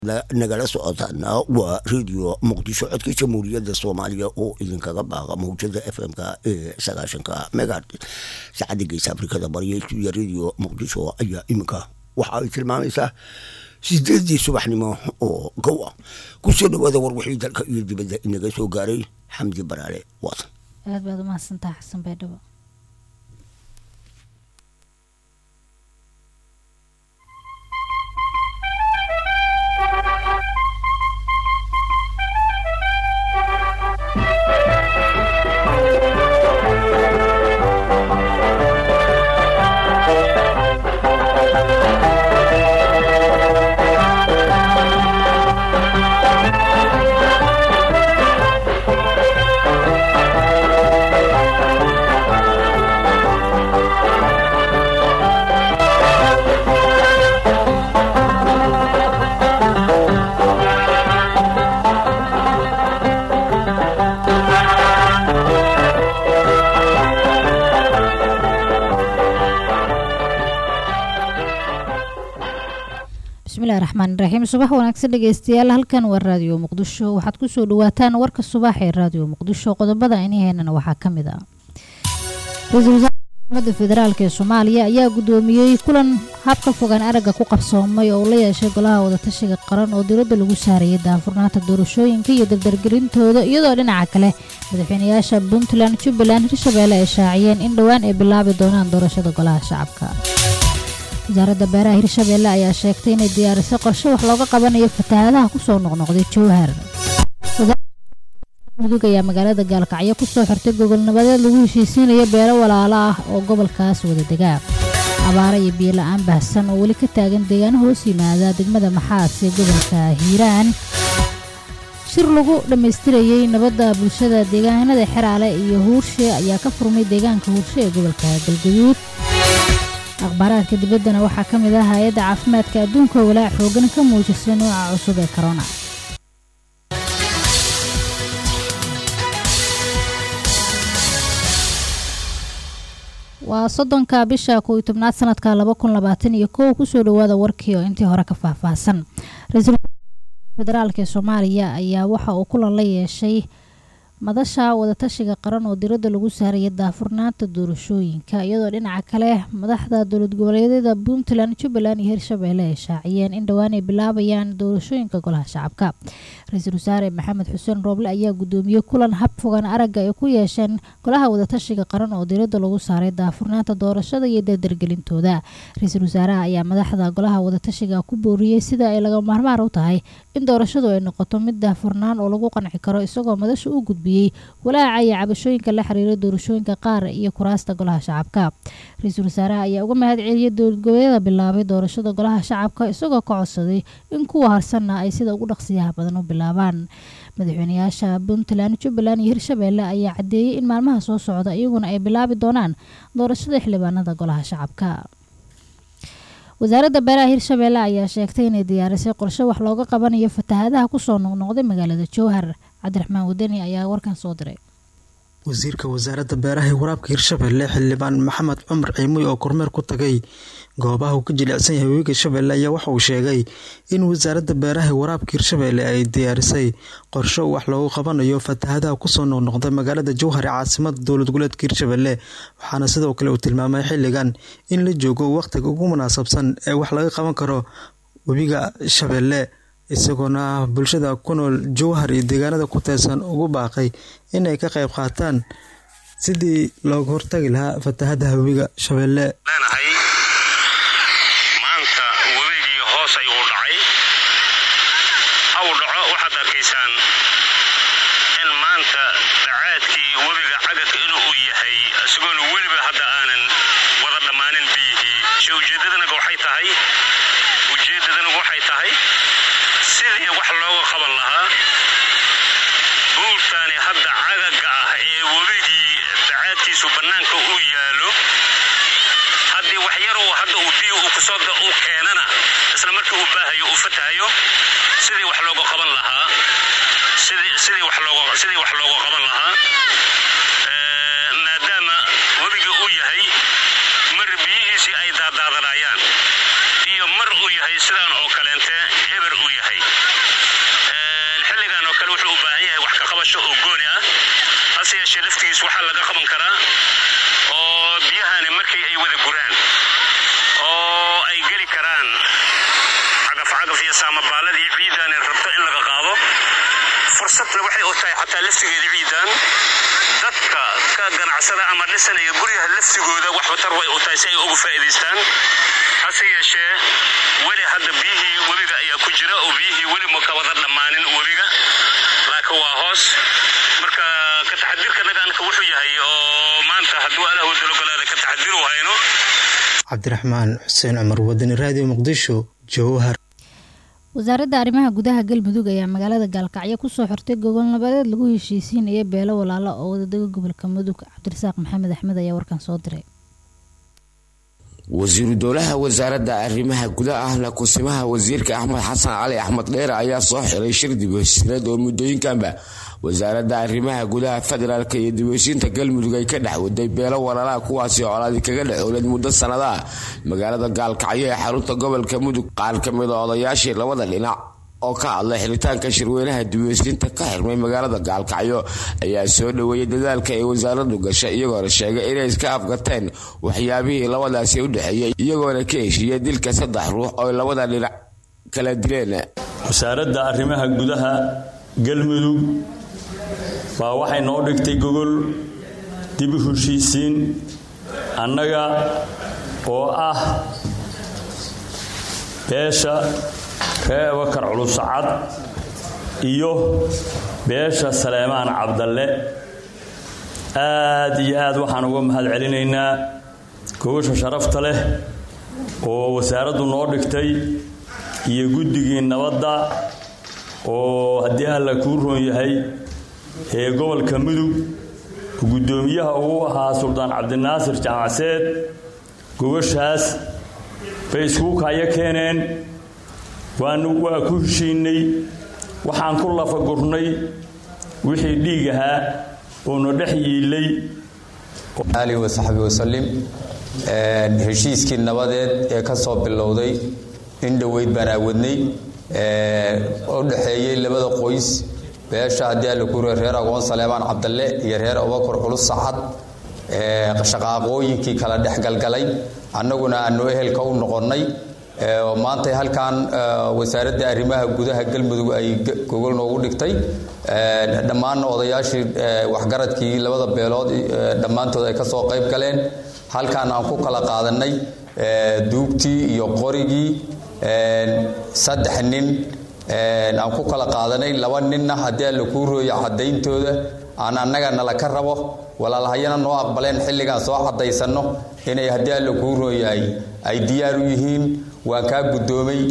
nagala socotaana waa radio muqdisho codka jamhuuriyadda soomaaliya oo idinkaga baaqa mawjada f m-ka ee sagaashanka megad saacadda geesa afrikada barya stuudiya radio muqdisho ayaa iminka waxa ay tilmaamaysaa sideedii subaxnimo oo gow ah kusoo dhawaada warwixii dalka iyo dibadda inaga soo gaaray xamdi baraale waatan aad baad umahadsantaha xasan baydhabo bismillahi raxmaan raxiim subax wanaagsan dhegeystayaal halkan waa raadiyo muqdisho waxaad kusoo dhawaataan warka subax ee raadiyo muqdisho qodobada iniheynana waxaa ka mid ah ra-iisul wasaarka xukuumadda federaalk ee soomaaliya ayaa guddoomiyey kulan habka fogaan aragga ku qabsoomay oo la yeeshay golaha wadatashiga qaran oo diradda lagu saarayay daafurnaanta doorashooyinka iyo dardargelintooda iyadoo dhinaca kale madaxweynayaasha puntland jubbaland hirshabeelle ay shaaciyeen in dhowaan ay bilaabi doonaan doorashada golaha shacabka wasaaradda beeraha hirshabeelle ayaa sheegtay inay diyaarisay qorshe wax looga qabanayo fatahaadaha kusoo noqnoqday jowhar mudug ayaa magaalada gaalkacyo kusoo xirtay gogol nabadeed lagu heshiisiinayo beelo walaalo ah oo gobolkaas wada degaa abaara iyo biyo la-aan baahsan oo weli ka taagan deegaano hoos yimaada degmada maxaas ee gobolka hiiraan shir lagu dhammaystirayey nabadda bulshada deegaanada xeraale iyo huurshe ayaa ka furmay deegaanka huurshe ee gobolka galgaduud akhbaaraadka dibaddana waxaa ka mid ah hay-adda caafimaadka adduunka walaac xoogan ka muujisay nooca cusub ee korona waa soddonka bisha kow iyo tobnaad sanadka laba kun labaatan iyo kow kusoo dhawaada warkii oo intii hore ka faahfaahsan ra-iisul federaalk ee soomaaliya ayaa waxa uu kulan la yeeshay madasha wadatashiga qaran oo diradda lagu saaraya daafurnaanta doorashooyinka iyadoo dhinaca kale madaxda dowlad goboleedyada puntland jubbaland iyo hirshabeelle ay shaaciyeen in dhowaan ay bilaabayaan doorashooyinka golaha shacabka ra-iisul wasaare maxamed xuseen rooble ayaa guddoomiyey kulan hab fogaan aragga ay ku yeesheen golaha wadatashiga qaran oo diradda lagu saaray daafurnaanta doorashada iyo dardargelintooda ra-iisul wasaaraha ayaa madaxda golaha wadatashiga ku booriyey sida ay laga maarmaar u tahay in doorashadu ay noqoto mid daafurnaan oo lagu qanci karo isagoo madasha u gudbiyey walaaca iyo cabashooyinka la xiriira doorashooyinka qaar iyo kuraasta golaha shacabka ra-iisul wasaaraha ayaa uga mahad celiyey dowlad goboleedyada bilaabay doorashada golaha shacabka isagoo ka codsaday in kuwa harsanna ay sida ugu dhaqsiyaha badan u bilaabaan madaxweynayaasha puntland jubbaland iyo hirshabeelle ayaa caddeeyey in maalmaha soo socda iyaguna ay bilaabi doonaan doorashada xildhibaanada golaha shacabka wasaaradda beeraha hirshabeelle ayaa sheegtay inay diyaarisay qorshe wax looga qabanayo fatahaadaha kusoo noqnoqday magaalada jowhar cabdiraxmaan wadani ayaa warkan soo diray wasiirka wasaaradda beeraha ee waraabka hirshabeelle xildhibaan maxamed cumar ciimuy oo kormeer ku tagay goobaha uu ka jilicsan yahay webiga shabeelle ayaa waxa uu sheegay in wasaaradda beeraha ee waraabka hirshabeelle ay diyaarisay qorsho wax loogu qabanayo fatahadaha kusoo noqnoqday magaalada jowhar ee caasimada dowlad goboleedka hirshabeelle waxaana sidoo kale uu tilmaamay xilligan in la joogo wakhtiga ugu munaasabsan ee wax laga qaban karo webiga shabeelle isagoona bulshada ku nool jowhar iyo deegaanada ku teersan ugu baaqay in ay ka qayb qaataan sidii looga hortagi lahaa fatahadaha webiga shabeelle leenahay maanta webigii hoos ayuu dhacay haw dhaco waxaad arkaysaan in maanta dacaadkii webiga cagadka inuu u yahay isagoona weliba hadda aanan wada dhammaanin biyihii se ujeeddadanaga waxay tahay ujeeddadanagu waxay tahay sidii wax looga qaban lahaa buurtaani hadda cagaga ah ee webigii dacaadkiisu bannaanka u yaalo haddii wax yar uu hadda uu biyo uu kusoo uu keenana isla markii uu baahayo uu fatahayo sidii wax looga qaban lahaa sidii sidii wax looga sidii wax looga qaban lahaa maadaama webigii uu yahay mar biyihiisii ay daadaadanayaan iyo mar uu yahay sidaan oo kaleente eber uu yahay qabasho oo gooni ah hase yeeshee laftigiis waxaa laga qaban karaa oo biyahani markii ay wada guraan oo ay geli karaan cagafcagaf iyo saamabaaladii ciidaani rabto in laga qaado fursadna waxay u tahay xataa laftigeeda ciidan dadka ka ganacsada ama dhisanaya guryaha laftigooda waxbatar way u tahay si ay ugu faa'iidaystaan hase yeeshee weli hadda biyihii webiga ayaa ku jira oo biyihii weli ma ka wada dhammaanin webiga laakiin waa hoos marka ka taxadirka nagaanka wuxuu yahay oo maanta hadduu alah wadalogolaada ka taxadiru hayno cabdiraxmaan xuseen cumar wadani raadiyo muqdisho jowhar wasaaradda arrimaha gudaha galmudug ayaa magaalada gaalkacyo kusoo xirtay gogol nabadeed lagu heshiisiinaya beelo walaalo oo wadadega gobolka mudug cabdirasaaq maxamed axmed ayaa warkan soo diray wasiiru dowlaha wasaaradda arrimaha gudaha ahna kusimaha wasiirka axmed xasan cali axmed dheere ayaa soo xiray shir dib heshiineed oo muddooyinkanba wasaaradda arrimaha gudaha federaalk iyo dibheshiinta galmudug ay ka dhex waday beelo walaalaha kuwaasi colaadi kaga dhexooled muddo sanadaha magaalada gaalkacyo ee xarunta gobolka mudug qaar ka mid a odayaashii labada dhinac oo ka hadlay xiritaanka shirweynaha dibheshiinta ka xirmay magaalada gaalkacyo ayaa soo dhoweeyay dadaalka ay wasaaradu gashay iyagoona sheegay inay iska afgateen waxyaabihii labadaasi u dhexeeyay iyagoona ka heshiiyey dilka saddex ruux oo labada dhinac kala dileen wasaaradda arrimaha gudaha galmudug baa waxay noo dhigtay gogol dib u heshiisiin annaga oo ah beesha ree abakar culusacad iyo beesha saleemaan cabdalle aad iyo aad waxaan uga mahad celinaynaa gogosha sharafta leh oo wasaaraddu noo dhigtay iyo guddigii nabadda oo haddii alla kuu roon yahay ee gobolka mudug guddoomiyaha uu ahaa suldaan cabdinaasir jaamacseed gogoshaas bay iskugu kaayo keeneen waanu waa ku heshiinay waxaan ku lafagurnay wixii dhiig ahaa oona dhex yiilay ali wasaxbi wasalim heshiiskii nabadeed ee ka soo bilowday in dhoweyd baan aawadnay u dhexeeyey labada qoys beesha haddii alla kuuriya reer agoon saleemaan cabdalle iyo reer abakar culus sacad shaqaaqooyinkii kala dhexgalgalay annaguna aanu ehelka u noqonnay maantay halkan wasaaradda arrimaha gudaha galmudug ay gogol noogu dhigtay dhammaanna odayaashii waxgaradkii labada beelood dhammaantood ay ka soo qayb galeen halkan aan ku kala qaadannay duugtii iyo qorigii saddex nin aan ku kala qaadanay laba ninna haddii alla kuu rooya caddayntooda aan annaga nala ka rabo walaalahayana noo aqbaleen xilligaan soo caddaysanno inay haddii alla kuu rooyahay ay diyaar u yihiin waan kaa guddoomay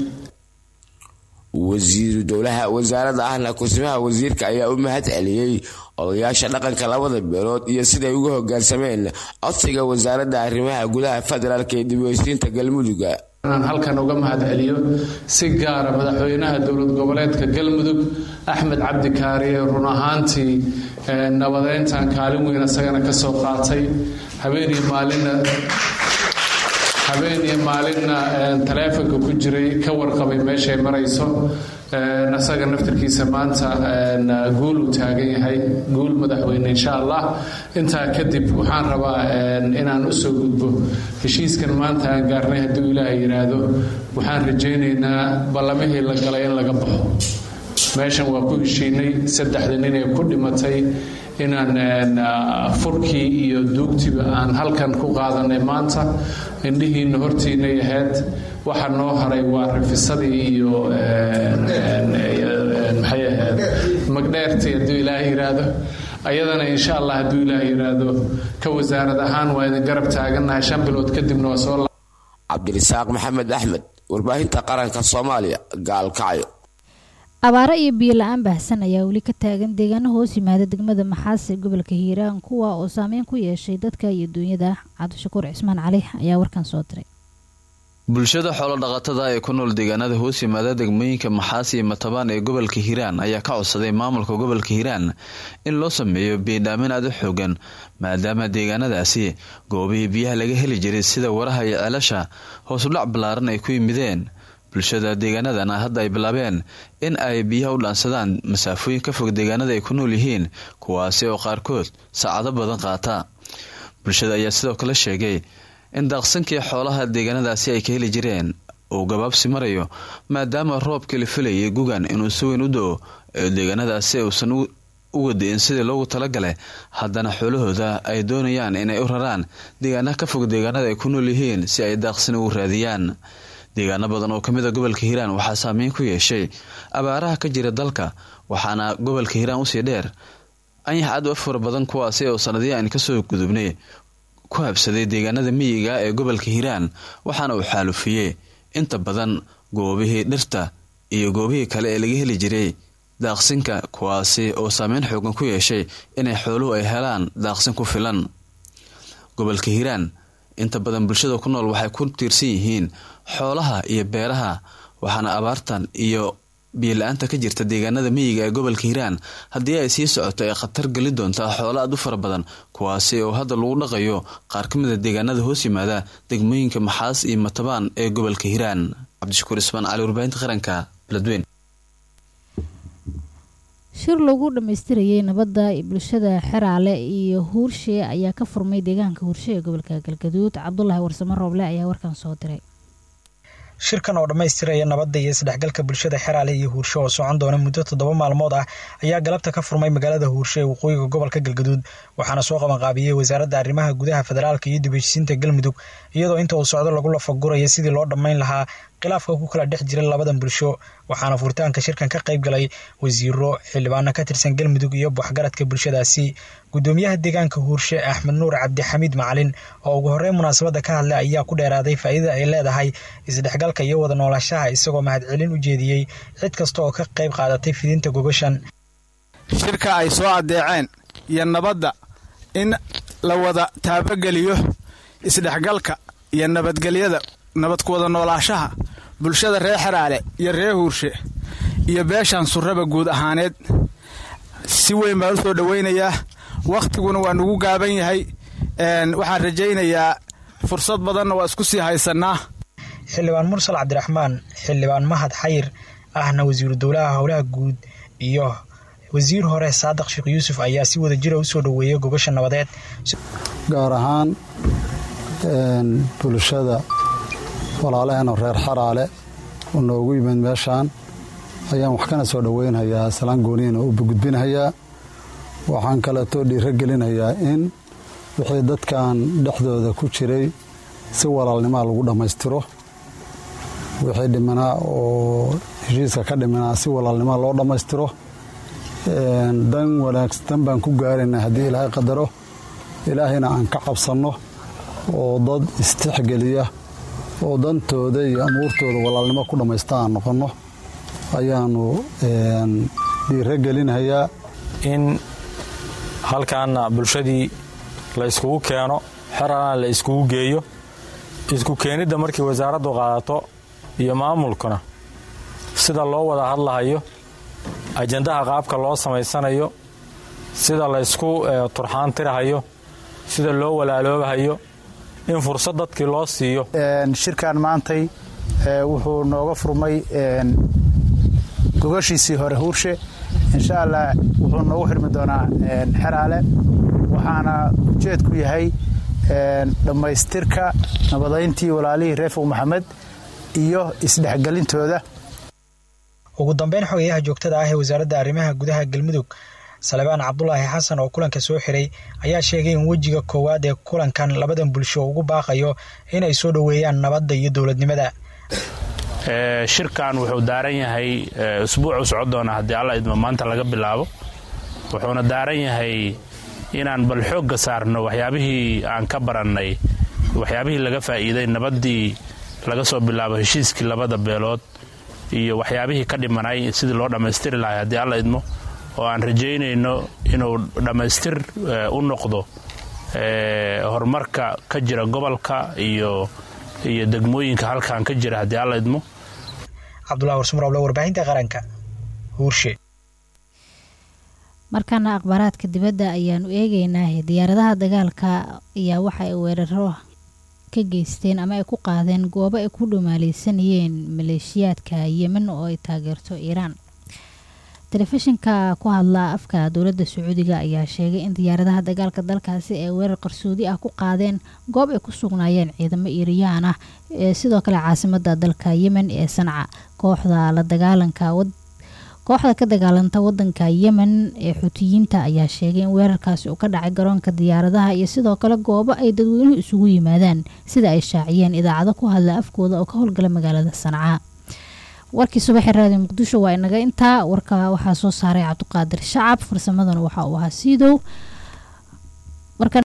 wasiiru dowlaha wasaaradda ahna kusimaha wasiirka ayaa u mahad celiyey odayaasha dhaqanka labada beelood iyo siday uga hogaansameen codsiga wasaaradda arrimaha gudaha federaalk ee dibheshiinta galmuduga inaan halkan uga mahad celiyo si gaara madaxweynaha dowlad goboleedka galmudug axmed cabdi kaariye run ahaantii nabadeyntan kaalin weyn isagana ka soo qaatay habeenii maalinna habeen iyo maalinna taleefonka ku jiray ka warqabay meeshay marayso isaga naftarkiisa maanta guul uu taagan yahay guul madaxweyne insha allah intaa kadib waxaan rabaa inaan usoo gudbo heshiiskan maanta aan gaarnay hadduu ilaaha yidhaahdo waxaan rajaynaynaa ballamihii la galay in laga baxo meeshan waa ku heshiinay saddexda nin ee ku dhimatay inaan furkii iyo duugtiba aan halkan ku qaadanay maanta indhihiina hortiinay ahayd waxa noo haray waa rafisadii iyo maxay ahayd magdheertii hadduu ilaaha yidhaahdo ayadana insha allah hadduu ilaaha yidhaahdo ka wasaarad ahaan waa idin garab taagannahay shan bilood kadibna waa soo cabdirisaaq maxamed axmed warbaahinta qaranka soomaaliya gaalkacyo abaaro iyo biyo la-aan baahsan ayaa weli ka taagan deegaano hoos yimaada degmada maxaase gobolka hiiraan kuwa oo saameyn ku yeeshay dadka iyo duunyada cabdishakuur cismaan cali ayaa warkan soo diray bulshada xoolodhaqatada ee ku nool deegaanada hoos yimaada degmooyinka maxaas iyo matabaan ee gobolka hiiraan ayaa ka codsaday maamulka gobolka hiiraan in loo sameeyo biidhaamin aada u xoogan maadaama deegaanadaasi goobihii biyaha laga heli jiray sida waraha iyo ceelasha hoosudhac ballaaran ay ku yimideen bulshada deegaanadana hadda ay bilaabeen in ay biyaha u dhaansadaan masaafooyin ka fog deegaanada ay ku nool yihiin kuwaasi oo qaarkood saacado badan qaata bulshada ayaa sidoo kale sheegay in daaqsankii xoolaha deegaanadaasi ay ka heli jireen uu gabaabsi marayo maadaama roobkii la filayay gugan inuu si weyn u do-o ee deegaanadaasi uusan uga da-in sidii loogu talagalay haddana xoolahooda ay doonayaan inay u raraan deegaana ka fog deegaanada ay ku nool yihiin si ay daaqsin ugu raadiyaan deegaano badan oo kamid a gobolka hiiraan waxaa saameyn ku yeeshay abaaraha ka jira dalka waxaana gobolka hiiraan usii dheer anyax aad u fara badan kuwaasi oo sanadiya aan kasoo gudubnay ku habsaday deegaanada miyiga ee gobolka hiiraan waxaana uu xaalufiyey inta badan goobihii dhirta iyo goobihii kale ee laga heli jiray daaqsinka kuwaasi oo saameyn xoogan ku yeeshay inay xooluhu ay helaan daaqsin ku filan gobolka hiiraan inta badan bulshada ku nool waxay ku tiirsan yihiin xoolaha iyo beeraha waxaana abaartan iyo biyola-aanta ka jirta deegaanada miyiga ee gobolka hiiraan haddii ay sii socoto ay khatar geli doontaa xoolo aad u fara badan kuwaasi oo hadda lagu dhaqayo qaar ka mid a deegaanada hoos yimaada degmooyinka maxaas iyo matabaan ee gobolka hiiraan cabdishakuur ismaan cali warbaahinta qaranka beledweyn shir lagu dhammaystirayay nabadda bulshada xeraale iyo huurshe ayaa ka furmay deegaanka huurshe ee gobolka galgaduud cabdulaahi warsamo rooble ayaa warkan soo diray shirkan oo dhammaystiraya nabadda iyo isdhexgalka bulshada xeraale iyo huurshe oo socon doona muddo toddoba maalmood ah ayaa galabta ka furmay magaalada huurshe ee waqooyiga gobolka galgaduud waxaana soo qabanqaabiyey wasaaradda arrimaha gudaha federaalka iyo dibheshiisiinta galmudug iyadoo inta uu socdo lagu lafaguraya sidii loo dhammayn lahaa khilaafka ku kala dhex jira labadan bulsho waxaana furitaanka shirkan ka qayb galay wasiiro xildhibaano ka tirsan galmudug iyo waxgaradka bulshadaasi gudoomiyaha deegaanka huurshe axmed nuur cabdixamiid macalin oo ugu horreyn munaasabadda ka hadlay ayaa ku dheeraaday faa'iidada ay leedahay isdhexgalka iyo wada noolaanshaha isagoo mahadcelin u jeediyey cid kasta oo ka qayb qaadatay fidinta gogashan shirka ay soo addeeceen iyo nabadda in la wada taabageliyo isdhexgalka iyo nabadgelyada nabad ku wada noolaashaha bulshada reer xeraale iyo reer huurshe iyo beeshan surraba guud ahaaneed si weyn baan u soo dhowaynayaa wakhtiguna waa nugu gaaban yahay waxaan rajaynayaa fursad badanna waa isku sii haysannaa xildhibaan mursal cabdiraxmaan xildhibaan mahad xayir ahna wasiiru dowlaha howlaha guud iyo wasiir hore saadiq sheekh yuusuf ayaa si wada jira u soo dhoweeyay gogasha nabadeed gaar ahaan bulshada walaalaheenoo reer xaraale oo noogu yimid meeshaan ayaan wax kana soo dhoweynhayaa salaan gooniina u gudbinhayaa waxaan kaleetoo dhiiro gelinhayaa in wixii dadkan dhexdooda ku jiray si walaalnimaa lagu dhammaystiro wixii dhimanaa oo heshiiska ka dhimanaa si walaalnimaa loo dhammaystiro dan wanaagsan baan ku gaaraynaa haddii ilaahay qadaro ilaahayna aan ka cabsanno oo dad istixgeliya oo dantooda iyo amuurtooda walaalnimo ku dhammaysta aan noqonno ayaannu dhiiro gelinhayaa in halkaana bulshadii la yskugu keeno xeralana la iskugu geeyo isku keenidda markii wasaaraddu qaadato iyo maamulkuna sida loo wada hadlahayo ajandaha qaabka loo samaysanayo sida la ysku turxaan tirahayo sida loo walaaloobahayo in fursad dadkii loo siiyo shirkan maantay wuxuu nooga furmay gogashiisii hore huurshe insha allah wuxuu noogu xirmi doonaa xeraale waxaana ujeedku yahay dhammaystirka nabadayntii walaalihii reefow maxamed iyo isdhexgelintooda ugu dambeyn xogayaha joogtada ah ee wasaaradda arrimaha gudaha galmudug salebaan cabdulaahi xasan oo kulanka soo xiray ayaa sheegay in wejiga koowaad ee kulankan labadan bulsho ugu baaqayo inay soo dhoweeyaan nabadda iyo dowladnimada shirkan wuxuu daaran yahay usbuucu socon doona haddii alla idmo maanta laga bilaabo wuxuuna daaran yahay inaan bal xoogga saarno waxyaabihii aan ka barannay waxyaabihii laga faa'iiday nabaddii laga soo bilaabo heshiiskii labada beelood iyo waxyaabihii ka dhimanay sidii loo dhammaystiri lahay haddii alla idmo oo aan rajaynayno inuu dhammaystir u noqdo horumarka ka jira gobolka iyo iyo degmooyinka halkan ka jira haddii alla idmo cabdulahi warsumarable warbaahinta qaranka huurshe markaana akhbaaraadka dibadda ayaanu eegeynaa diyaaradaha dagaalka ayaa waxa ay weeraro ka geysteen ama ay ku qaadeen goobo ay ku dhumaaleysanayeen maleeshiyaadka yemen oo ay taageerto iiraan telefishinka ku hadla afka dowladda sacuudiga ayaa sheegay in diyaaradaha dagaalka dalkaasi ay weerar qarsoodi ah ku qaadeen goob ay ku sugnaayeen ciidamo iiriyaan ah ee sidoo kale caasimada dalka yemen ee sanca kooxda la dagaalanka kooxda ka dagaalanta wadanka yemen ee xutiyiinta ayaa sheegay in weerarkaasi uu ka dhacay garoonka diyaaradaha iyo sidoo kale goobo ay dadweynuhu isugu yimaadaan sida ay shaaciyeen idaacado ku hadla afkooda oo ka howlgala magaalada sanca warkii subaxee raadiyo muqdisho waa inaga intaa warka waxaa soo saaray cabdiqaadir shacab farsamadana waxa uu ahaa siidow